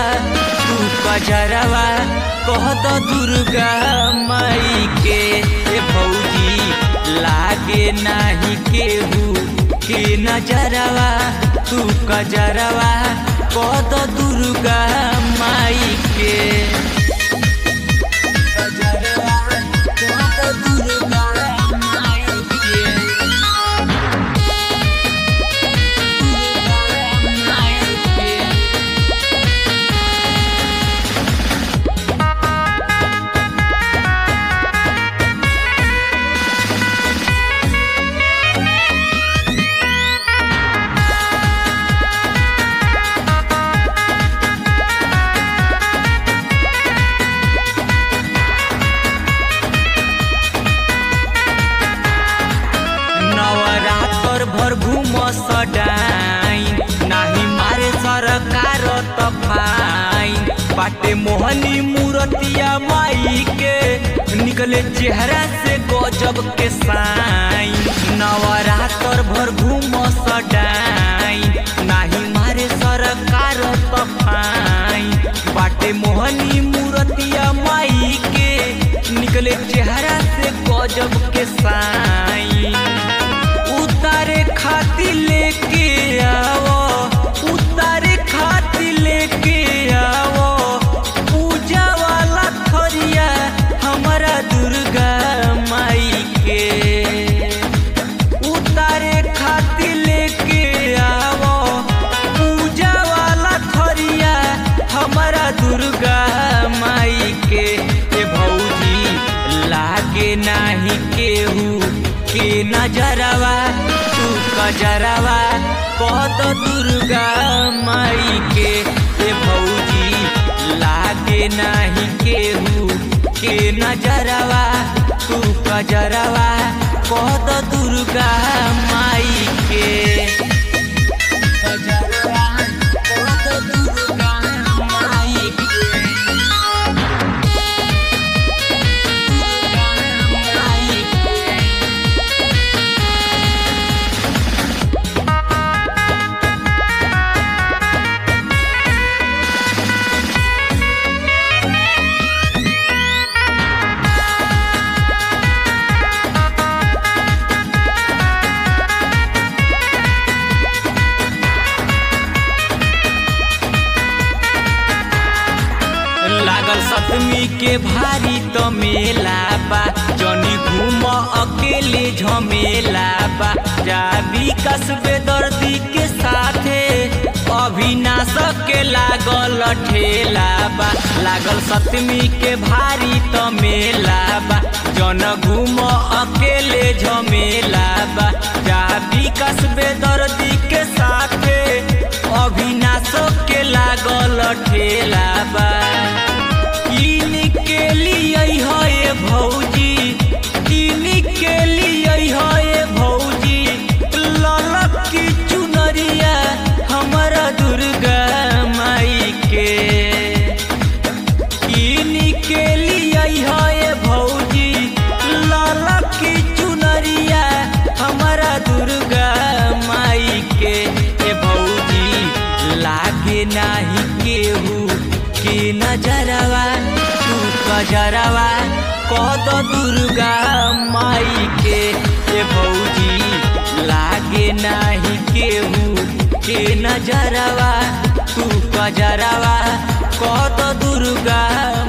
तू कजरवा कह तो दुर्गा माई के ए भौजी लागे नाही केहू के नजरवा तू कजरवा कह तो दुर्गा माई के कजरवा कह तो दुर्गा माई के नवरात्र भर घूम सडाइन नाही मारे सरकार तफाइन बाटे मोहनी मूर्तिया माई के निकले चेहरा से गजब के साइन नवरात्र भर घूम सडाइन नाही मारे सरकार तफाइन बाटे मोहनी मूर्तिया माई के निकले चेहरा से गजब के साइन उतारे खाती लेके आवो उतारे खाती लेके आवो पूजा वाला थरिया हमारा दुर्गा माई के उतारे खाती लेके आवो पूजा वाला थरिया हमारा दुर्गा माई के ए भौजी लागे नाही केहू के नजरवा तू कजरवा कह तो दुर्गा माई के ए भौजी लागे नाही केहू के नजरवा तू कजरवा कह तो दुर्गा माई के कजरवा कह तो दुर्गा माई के लागल सतमी के भारी तो मेला बा जनी घूम अकेले झमेला बा जा विकास बेदर्दी के साथे अविनाश के लागल ठेला बा लागल सतमी के भारी तो मेला बा जन घूम अकेले झमेला बा जा विकास बेदर्दी के साथे अविनाश के लागल ठेला बा किन के लिए है भौजी किन के लिए है भौजी ललक की चुनरिया हमारा दुर्गा माई के किन के लिए है भौजी ललक की चुनरिया हमारा दुर्गा माई के ए भौजी लागे नाही केहू के नजरवा तू कजरवा कह तो दुर्गा माई के ए भौजी लागे नाही केहू के नजरवा तू कजरवा कह तो दुर्गा